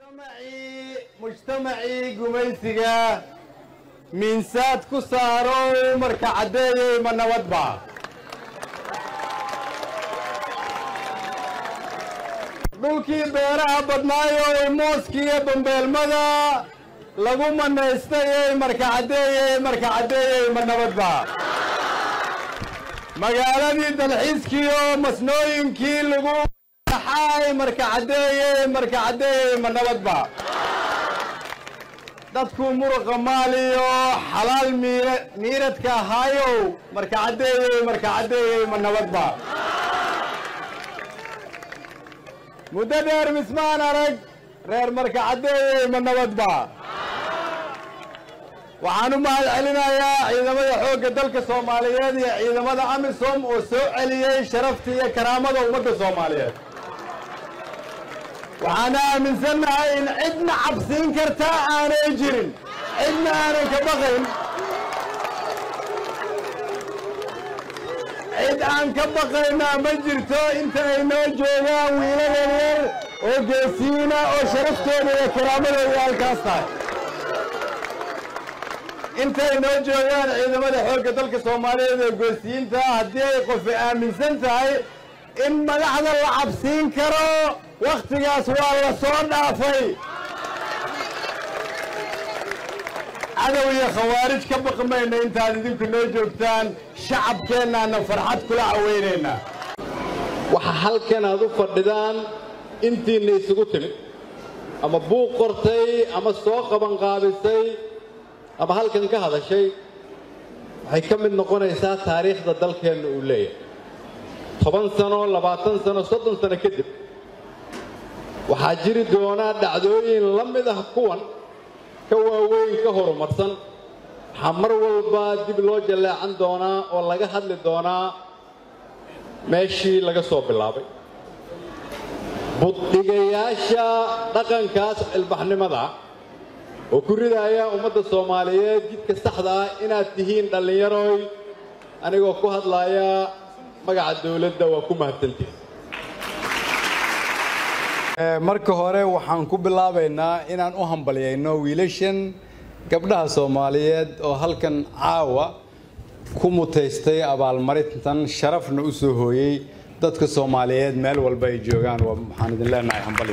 mujtamacii mujtamacii gumaysiga miinsaad ku saaro marka caddeeyey ma nabadba dhulkii beeraha badnaayoo mooskiiyo bambeelmada lagu manaystayey marka caddeeyey marka caddeeyey ma nabadba magaaladii dalxiiskiiyo masnooyinkii lagu xaay marka caddeeyey marka caddeeyey ma nabadba dadku muruqa maaliyo xalaal miira miiradka ahaayow marka caddeeyey marka caddeeyey ma nabadba muddo dheer mismaan arag reer marka caddeeyey ma nabadba waxaan u mahad celinayaa ciidamada xoogga dalka soomaaliyeed iyo ciidamada amisom oo soo celiyey sharafta iyo karaamada ummadda soomaaliyeed waxaan aaminsannahay in cidna cabsiin kartaa aanay jirin cidna aanan ka baqayn cid aan ka baqaynaa ma jirto inta ay noo joogaan wiilal yaryar oo geesiina oo sharaftooda iyo karaamadooda halkaas tahay intay noo joogaan ciidamada xoogga dalka soomaaliyeed ee geesiyiinta haddii ay qofi aaminsan tahay in madaxda la cabsiin karo wakhtigaas waa la soo dhaafay cadow iyo khawaarij ka baqmayna intaad idinku noo joogtaan shacabkeennaana farxad kula caweynaynaa waxa halkan aad u fadhidaan intiinna isugu timid ama buuq qortay ama soo qabanqaabisay ama halkan ka hadashay waxay ka mid noqonaysaa taariikhda dalkeenna uu leeyahay toban sano labaatan sano soddon sano kadib waxaa jiri doonaa dhacdooyin la mid ah kuwan ka waaweyn ka horumarsan waxaa mar walba dib loo jalleecan doonaa oo laga hadli doonaa meeshii laga soo bilaabay buddhigayaasha dhaqankaas cilbaxnimada oo ku ridaaya ummadda soomaaliyeed jidka saxda ah inaad tihiin dhallinyaroy anigoo ku hadlaaya magaca dawladda waa ku mahadsantihin marka hore waxaan ku bilaabaynaa inaan u hambalyayno wiilashan gabdhaha soomaaliyeed oo halkan caawa ku mutaystay abaalmarintan sharafna u soo hooyey dadka soomaaliyeed meel walba ay joogaan waxaan idin leenahay hambalyo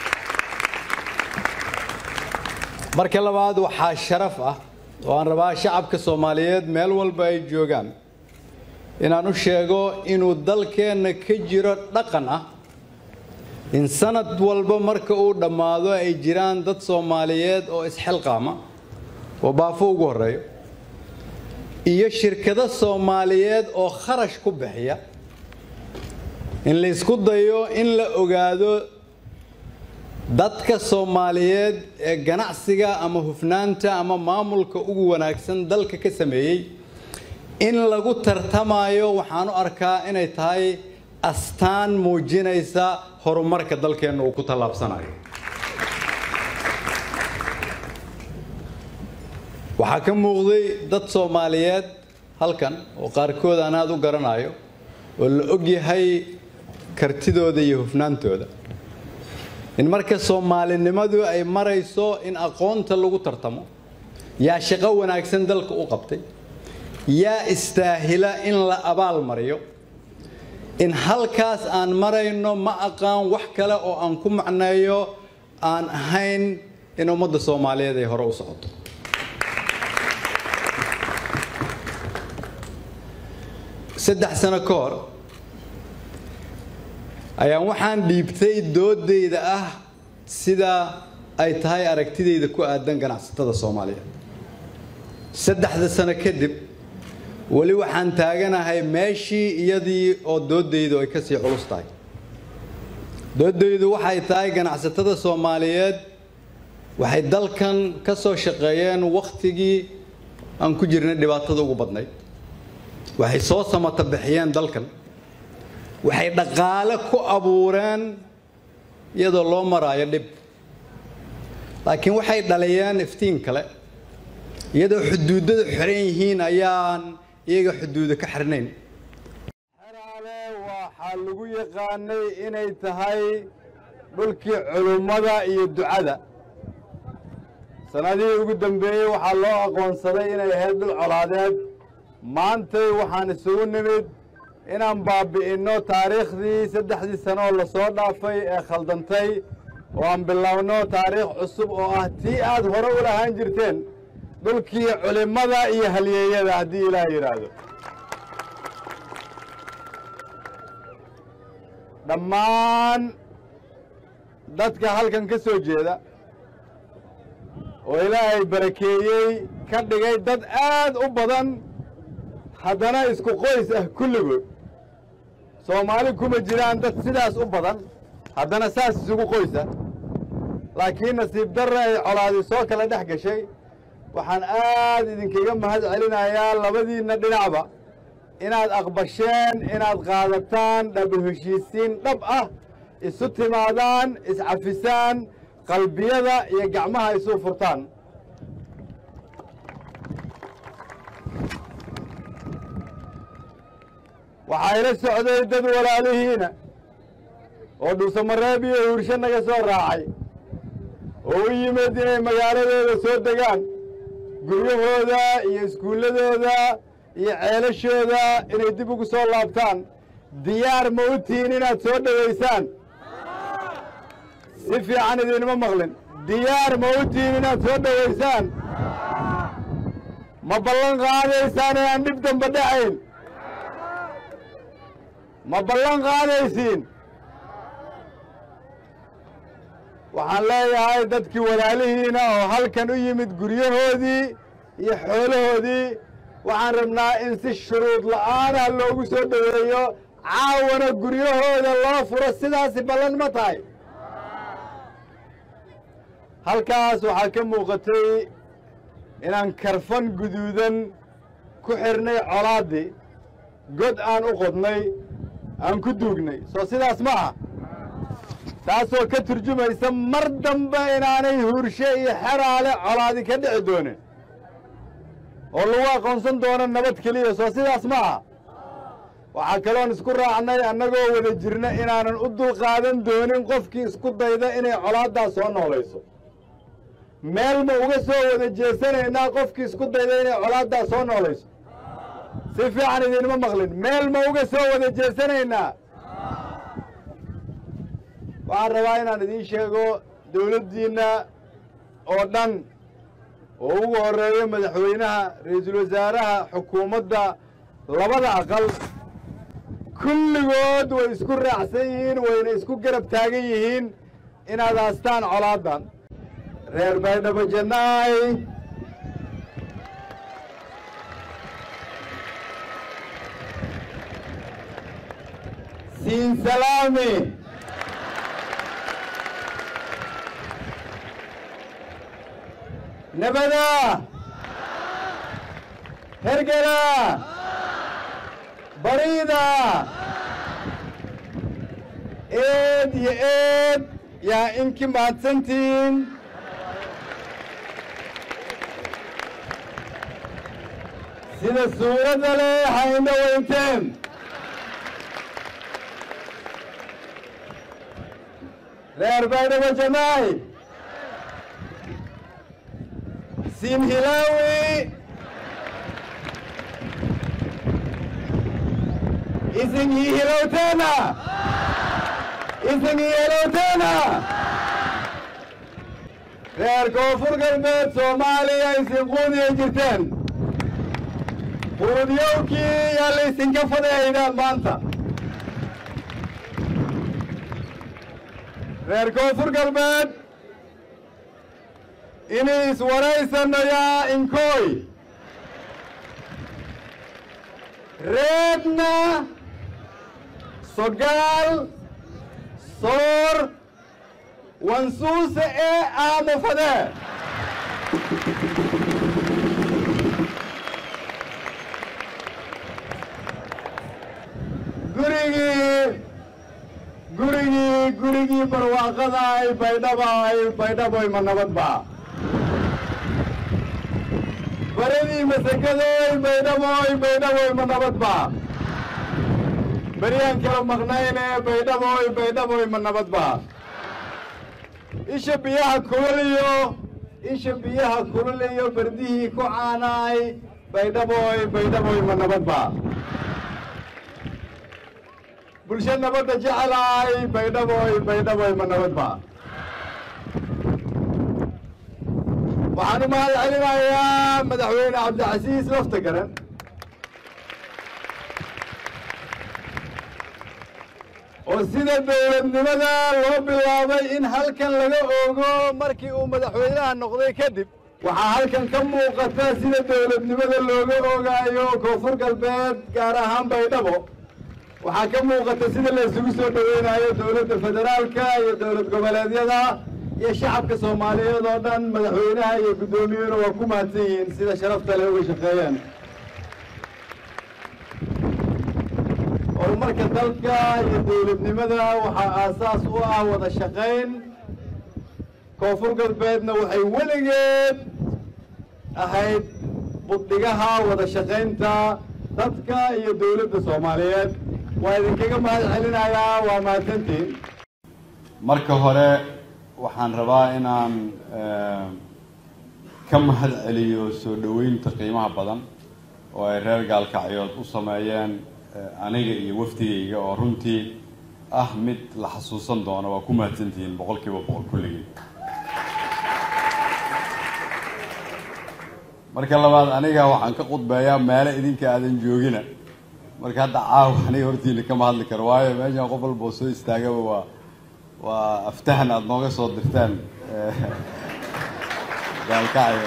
marka labaad waxaa sharaf ah oo aan rabaa shacabka soomaaliyeed meel walba ay joogaan inaan u sheego inuu dalkeenna ka jiro dhaqan ah in sanad walba marka uu dhammaado ay jiraan dad soomaaliyeed oo isxilqaama oo baafo ugu horreeyo iyo shirkado soomaaliyeed oo kharash ku bixiya in la isku dayo in la ogaado dadka soomaaliyeed ee ganacsiga ama hufnaanta ama maamulka ugu wanaagsan dalka ka sameeyey in lagu tartamayo waxaan u arkaa inay tahay astaan muujinaysa horumarka dalkeenna uu ku tallaabsanayo waxaa ka muuqday dad soomaaliyeed halkan oo qaarkood aan aada u garanayo oo la ogyahay kartidooda iyo hufnaantooda in marka soomaalinimadu ay marayso in aqoonta lagu tartamo yaa shaqo wanaagsan dalka u qabtay yaa istaahila in la abaal mariyo in halkaas aan marayno ma aqaan wax kale oo aan ku macneeyo aan ahayn in ummadda soomaaliyeed ay hore u socoto saddex sano ka hor ayaan waxaan dhiibtay doodayda ah sida ay tahay aragtidayda ku aadan ganacsatada soomaaliyeed saddexda sano kadib weli waxaan taaganahay meeshii iyadii oo doodaydu ay ka sii culus tahay doodaydu waxay tahay ganacsatada soomaaliyeed waxay dalkan ka soo shaqeeyeen wakhtigii aan ku jirnay dhibaatada ugu badnayd waxay soo samata bixiyeen dalkan waxay dhaqaale ku abuureen iyadoo loo maraayo dhib laakiin waxay dhaliyeen iftiin kale iyadoo xuduudada xiran yihiin ayaan iyaga xuduuda ka xirnayn xeraale waxaa lagu yaqaanay inay tahay dhulkii culummada iyo ducada sannadihii ugu dambeeyey waxaa loo aqoonsaday inay ahayd dhul colaadeed maantay waxaan isugu nimid inaan baabbi'inno taariikhdii saddexdii sano oo lasoo dhaafay ee khaldantay oo aan bilowno taariikh cusub oo ah tii aad hore u lahaan jirteen dhulkii culimmada iyo halyeeyada haddii ilaah yidhaahdo dhammaan dadka halkan ka soo jeeda oo ilaahay barakeeyey ka dhigay dad aad u badan haddana isku qoys ah kulligood soomaali kuma jiraan dad sidaas u badan haddana saas isugu qoysa laakiin nasiib darra ay colaadi soo kala dhex gashay waxaan aad idinkaga mahad celinayaa labadiinna dhinacba inaad aqbasheen inaad qaadataan dhab heshiisiin dhab ah isu timaadaan iscafisaan qalbiyada iyo gacmaha isu furtaan waxaa ila socday dad walaalihiina oo dhuusamareeb iyo huursho naga soo raacay oo u yimid inay magaaladooda soo degaan guryahooda iyo iskuulladooda iyo ceelashooda inay dib ugu soo laabtaan diyaar ma u tihiin inaad soo dhowaysaan si fiican idinma maqlin diyaar ma u tihiin inaad soo dhowaysaan ma ballan qaadaysaan inaan dhib damba dhacayn ma ballan qaadaysiin waxaan leeyahay dadkii walaalihiina oo halkan u yimid guryahoodii iyo xoolahoodii waxaan rabnaa in si shuruud la'aanah loogu soo dhoweeyo caawana guryahooda loo furo sidaasi ballan ma tahay halkaas waxaa ka muuqatay inaan karfan guduudan ku xidhnay colaaddii god aan u qodnay aan ku duugnay soo sidaas ma aha taasoo ka turjumaysa mar dambe inaanay huurshe iyo xeraale colaadi ka dhici doonin oo lagu aqoonsan doono nabad keliya soo sidaas ma aha waxaa kaloon isku raacnay annagoo wada jirna inaanan u dulqaadan doonin qofkii isku dayda inay colaaddaas soo noolayso meel ma uga soo wada jeesanaynaa qofkii isku dayda inay colaaddaas soo noolayso si fiican idinma maqlin meel ma uga soo wada jeesanaynaa waxaan rabaa inaan idiin sheego dawladdiinna oo dhan oo ugu horreeyo madaxweynaha ra-iisul wasaaraha xukuumadda labada aqal kulligood way isku raacsan yihiin wayna isku garab taagan yihiin inaad haastaan colaaddan reer baydhabo jannaay siin salaami nabada hergela bariida eed iyo eed yaa inki mahadsantihiin sida suuradda leh hayna weynteen reer baydhabo jamaay siin hilaawi isin ii hilowteena isin ii hilowteena reer koonfur galbeed soomaaliya isin quudiya jirteen quudiyowkii yaa la isinka fadeeyda maanta reer koonfur galbeed inay iswaraysanno yaa inkooy reedna sogaal soor wansuuse ee aamufade gurigii gurigii gurigii barwaaqada ay baydhaba ay baydhaboy ma nabadba baradii masakadoy baydhaboy baydhaboy ma nabadba beryaan kala maqnayne baydhaboy baydhaboy ma nabadba isha biyaha kuloliyo isha biyaha kuloliyo berdihii ku caanaay baydhaboy baydhaboy ma nabadba bulsho nabadda jecelaay baydhaboy baydhaboy ma nabadba waxaan u mahad celinayaa madaxweyne cabdicasiis lafta garan oo sida dowladnimada loo bilaabay in halkan laga oogo markii uu madaxweynaha noqday kadib waxaa halkan ka muuqata sida dowladnimada looga oogaayo koonfur galbeed gaar ahaan baydhabo waxaa ka muuqata sida la isugu soo dhoweynayo dowladda federaalka iyo dowlad goboleedyada iyo shacabka soomaaliyeed oo dhan madaxweynaha iyo guddoomiyuhuna waa ku mahadsan yihiin sida sharafta leh uga shaqeeyeen horumarka dalka iyo dowladnimada waxaa aasaas u ah wada shaqayn koonfur galbeedna waxay weligeed ahayd buddhigaha wada shaqaynta dadka iyo dowladda soomaaliyeed waa idinkaga mahad celinayaa waa mahadsantiin marka hore waxaan rabaa inaan ka mahad celiyo soo dhoweynta qiimaha badan oo ay reer gaalkacyood u sameeyeen aniga iyo wafdigayga oo runtii ah mid la xasuusan doono waa ku mahadsantihiin boqol kiiba boqol kulligii marka labaad aniga waxaan ka khudbeeyaa meelo idinka aadan joogina marka hadda caawa aniga hortiina kama hadli karo waayo meeshaan qof walba oo soo istaagaba waa waa aftahan aada nooga soo dirteen gaalkacyo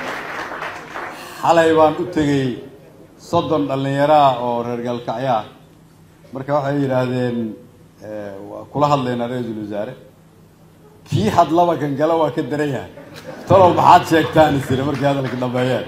xalay baan u tegey soddon dhallinyaraah oo reer gaalkacyo ah marka waxay yidhaahdeen waa kula hadlaynaa ra-iisul wasaare kii hadlaba kan gala waa ka daran yahay talow maxaad sheegtaan isire markii hadalka dhameeyeen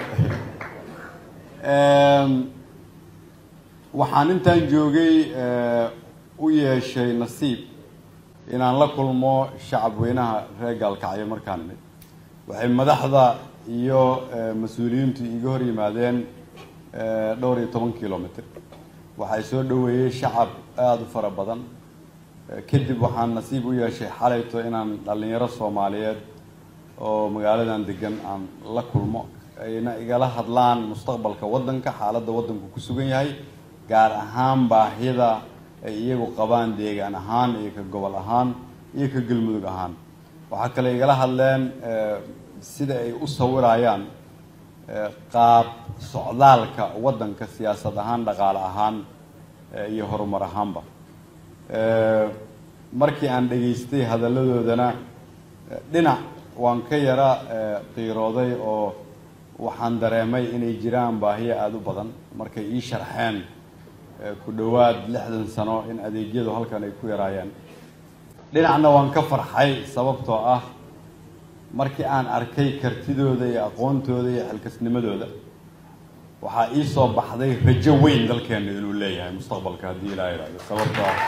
waxaan intaan joogay u yeeshay nasiib inaan la kulmo shacab weynaha reer gaalkacyo markaan imid waxay madaxda iyo mas-uuliyiintu iga hor yimaadeen dhowr iyo toban kilomitr waxay soo dhoweeyey shacab aada u fara badan kadib waxaan nasiib u yeeshay xalayto inaan dhallinyaro soomaaliyeed oo magaaladan degan aan la kulmo ayna igala hadlaan mustaqbalka waddanka xaaladda waddanku ku sugan yahay gaar ahaan baahida ay iyagu qabaan deegaan ahaan iyo ka gobol ahaan iyo ka galmudug ahaan waxaa kale igala hadleen sida ay u sawirayaan qaab socdaalka waddanka siyaasad ahaan dhaqaale ahaan iyo horumar ahaanba markii aan dhegaystay hadalladoodana dhinac waan ka yara qiirooday oo waxaan dareemay inay jiraan baahiyo aada u badan markay ii sharxeen ku dhowaad lixdan sano in adeegyadu halkan ay ku yaraayeen dhinacna waan ka farxay sababtoo ah markii aan arkay kartidooda iyo aqoontooda iyo xilkasnimadooda waxaa ii soo baxday rajo weyn dalkeena inuu leeyahay mustaqbalka haddii ilaa ihahdo sababtoo ah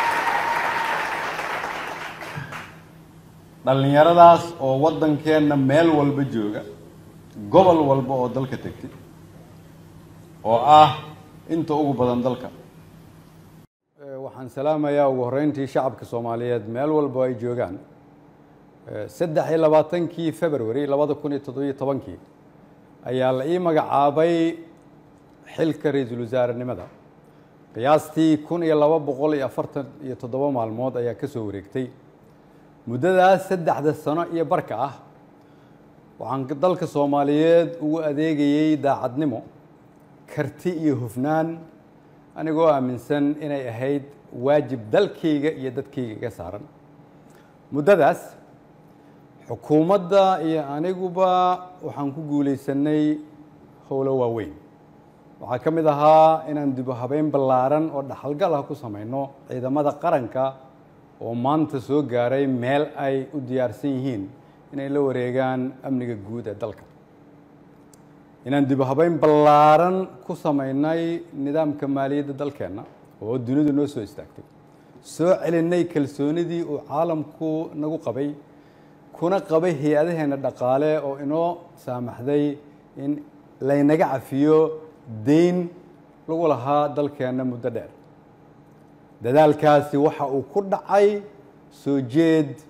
dhallinyaradaas oo waddankeenna meel walba jooga gobol walba oo dalka tegtay oo ah inta ugu badan dalka waxaan salaamayaa ugu horreyntii shacabka soomaaliyeed meel walba ay joogaan saddex iyo labaatankii february labada kun iyo toddobiyo tobankii ayaa la ii magacaabay xilka ra-iisul wasaarenimada qiyaastii kun iyo laba boqol iyo afartan iyo toddoba maalmood ayaa ka soo wareegtay muddadaas saddexda sano iyo barka ah waxaan dalka soomaaliyeed ugu adeegayey daacadnimo karti iyo hufnaan anigoo aaminsan inay ahayd waajib dalkayga iyo dadkayga iga saaran muddadaas xukuumadda iyo aniguba waxaan ku guulaysanay howlo waaweyn waxaa ka mid ahaa inaan dibu habeyn ballaaran oo dhaxalgal ah ku samayno ciidamada qaranka oo maanta soo gaaray meel ay u diyaarsan yihiin inay la wareegaan amniga guud ee dalka inaan dibu habeyn ballaaran ku samaynay nidaamka maaliyadda dalkeenna oo dunidu noo soo istaagtay soo celinay kalsoonidii uu caalamku nagu qabay kuna qabay hay-adaheenna dhaqaale oo inoo saamaxday in laynaga cafiyo deyn lagu lahaa dalkeenna muddo dheer dadaalkaasi waxa uu ku dhacay soo jeed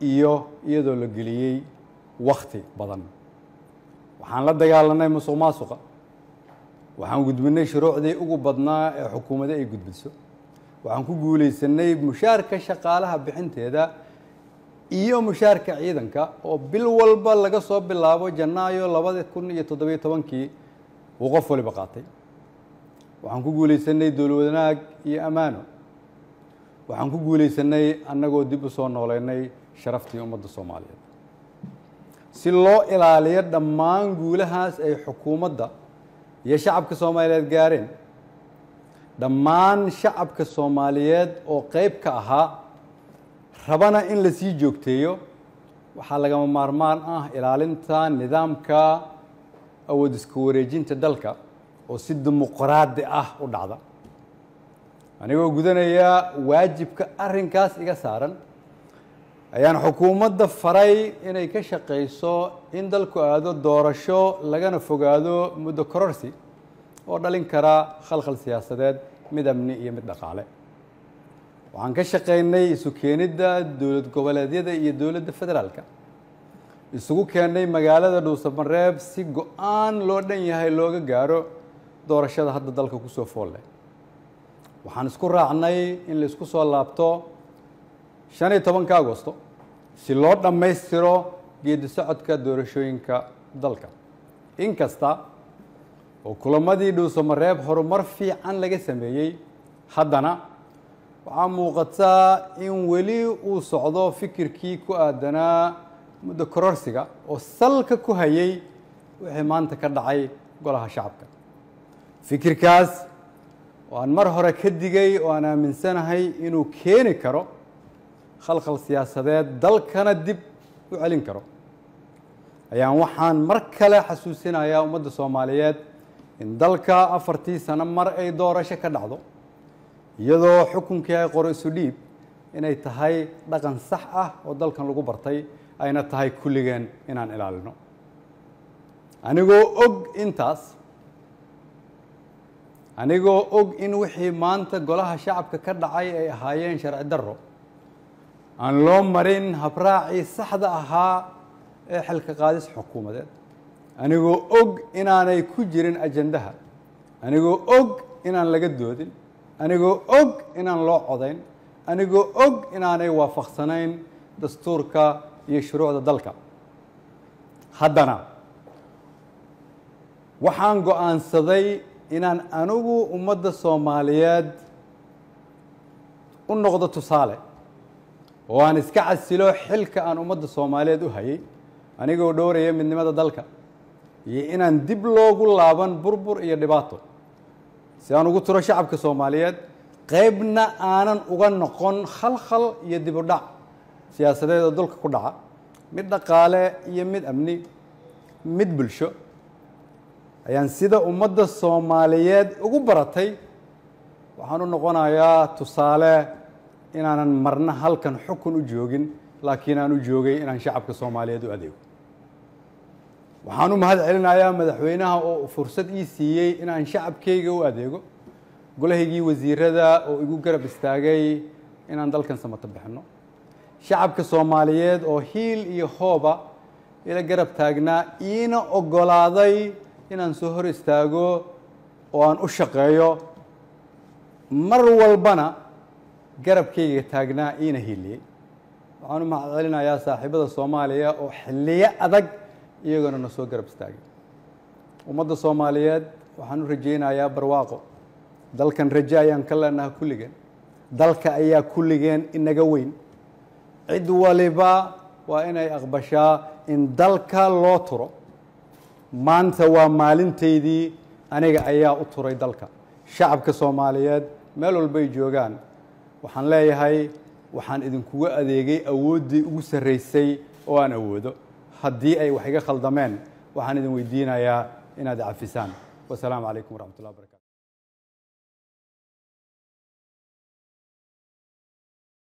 iyo iyadoo la geliyey wakhti badan waxaan la dagaalanay musuq maasuqa waxaan gudbinay shuruucdii ugu badnaa ee xukuumadda ay gudbiso waxaan ku guulaysanay mushaarka shaqaalaha bixinteeda iyo mushaarka ciidanka oo bil walba laga soo bilaabo janaayo labada kun iyo toddobiyo tobankii uu qof waliba qaatay waxaan ku guulaysanay dowlwanaag iyo ammaano waxaan ku guulaysanay annagoo dib u soo nooleynay sharaftii ummadda soomaaliyeed si loo ilaaliyo dhammaan guulahaas ay xukuumadda iyo shacabka soomaaliyeed gaareen dhammaan shacabka soomaaliyeed oo qeyb ka ahaa rabana in la sii joogteeyo waxaa lagama maarmaan ah ilaalinta nidaamka awood iska wareejinta dalka oo si dimuqraadi ah u dhacda anigoo gudanaya waajibka arrinkaas iga saaran ayaan xukuumadda faray inay ka shaqayso in dalku aado doorasho lagana fogaado muddo kororsi oo dhalin kara khalkhal siyaasadeed mid amni iyo mid dhaqaale waxaan ka shaqaynay isu keenidda dowlad goboleedyada iyo dowladda federaalka isugu keennay magaalada dhuusamareeb si go-aan loo dhan yahay looga gaaro doorashada hadda dalka kusoo foolle waxaan isku raacnay in la isku soo laabto shan iyo tobanka agosto si loo dhammaystiro geedi socodka doorashooyinka dalka inkasta oo kulamadii dhuusamareeb horumar fiican laga sameeyey haddana waxaa muuqataa in weli uu socdo fikirkii ku aadanaa muddo kororsiga oo salka ku hayay wixii maanta ka dhacay golaha shacabka fikirkaas oo aan mar hore ka digay oo aan aaminsanahay inuu keeni karo khalkhal siyaasadeed dalkana dib u celin karo ayaan waxaan mar kale xasuusinayaa ummadda soomaaliyeed in dalka afartii sano mar ay doorasho ka dhacdo iyadoo xukunkii ay qoro isu dhiib inay tahay dhaqan sax ah oo dalkan lagu bartay ayna tahay kulligeen inaan ilaalino anigoo og intaas anigoo og in wixii maanta golaha shacabka ka dhacay ay ahaayeen sharci darro aan loo marin habraacii saxda ahaa ee xilka qaadis xukuumadeed anigoo og inaanay ku jirin ajandaha anigoo og inaan laga doodin anigoo og inaan loo codayn anigoo og inaanay waafaqsanayn dastuurka iyo shuruucda dalka haddana waxaan go-aansaday inaan anigu ummadda soomaaliyeed u noqdo tusaale oo aan iska casilo xilka aan ummadda soomaaliyeed u hayay anigoo dhowraya midnimada dalka iyo inaan dib loogu laaban burbur iyo dhibaato si aan ugu turo shacabka soomaaliyeed qeybna aanan uga noqon khalkhal iyo dib u dhac siyaasadeed oo dalka ku dhaca mid dhaqaale iyo mid amni mid bulsho ayaan sida ummadda soomaaliyeed ugu baratay waxaan u noqonayaa tusaale inaanan marna halkan xukun u joogin laakiin aan u joogay inaan shacabka soomaaliyeed u adeego waxaan u mahad celinayaa madaxweynaha oo fursad ii siiyey inaan shacabkayga u adeego golahaygii wasiirada oo igu garab istaagay inaan dalkan samato bixinno shacabka soomaaliyeed oo hiil iyo hooba ila garab taagnaa iina oggolaaday inaan soo hor istaago oo aan u shaqeeyo mar walbana garabkayga taagnaa iina hiiliyey waxaan u mahad celinayaa saaxiibada soomaaliya oo xilliyo adag iyagoona na soo garab istaagay ummadda soomaaliyeed waxaan u rajaynayaa barwaaqo dalkan raje ayaan ka leenaha kulligeen dalka ayaa kulligeen inaga weyn cid waliba waa inay aqbashaa in dalka loo turo maanta waa maalintaydii aniga ayaa u turay dalka shacabka soomaaliyeed meel walbay joogaan waxaan leeyahay waxaan idinkuga adeegay awooddii ugu sarraysay oo aan awoodo haddii ay wax iga khaldameen waxaan idin weydiinayaa inaad cafisaan wasalaamu calaykum waraxmat ullah barkatu